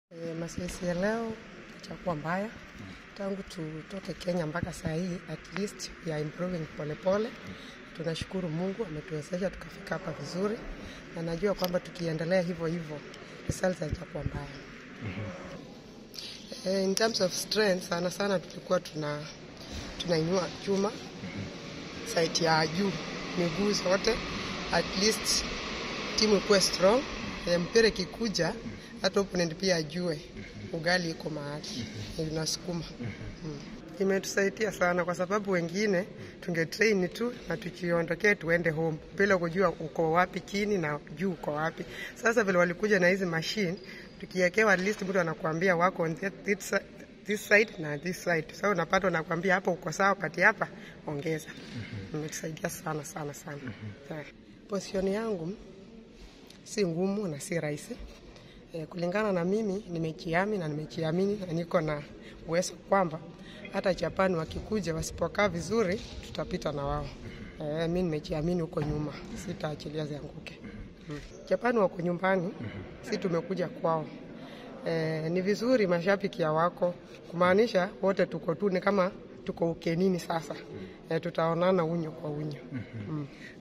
E, mazoezi ya leo itakuwa mbaya tangu tutoke Kenya mpaka saa hii, at least we are improving polepole. Tunashukuru Mungu ametuwezesha tukafika hapa vizuri, na najua kwamba tukiendelea hivyo hivyo results zitakuwa mbaya. E, in terms of strength, sana sana tulikuwa tuna tunainua chuma side ya juu, miguu zote, at least timu ikuwe strong. E, mpira ikikuja hata opponent pia ajue ugali iko mahali inasukuma. Mm. Imetusaidia sana kwa sababu wengine tungetrain tu na tukiondokea tuende home bila kujua uko wapi chini na juu uko wapi. Sasa vile walikuja na hizi machine, tukiekewa at least mtu anakuambia wako on that, this, side- this side na this side. Sasa unapata unakuambia hapo uko sawa, pati hapa ongeza. Imetusaidia sana sana sana. Yeah. Position yangu si ngumu na si rahisi. E, kulingana na mimi nimejiami na nimejiamini na niko na uwezo kwamba hata Japani wakikuja wasipokaa vizuri tutapita na wao. E, mi nimejiamini huko nyuma, sitaachilia zianguke. Mm. Japani wako nyumbani, si tumekuja kwao. E, ni vizuri mashabiki ya wako kumaanisha wote tuko tu ni kama tuko ukenini sasa. E, tutaonana unyo kwa unyo. Mm.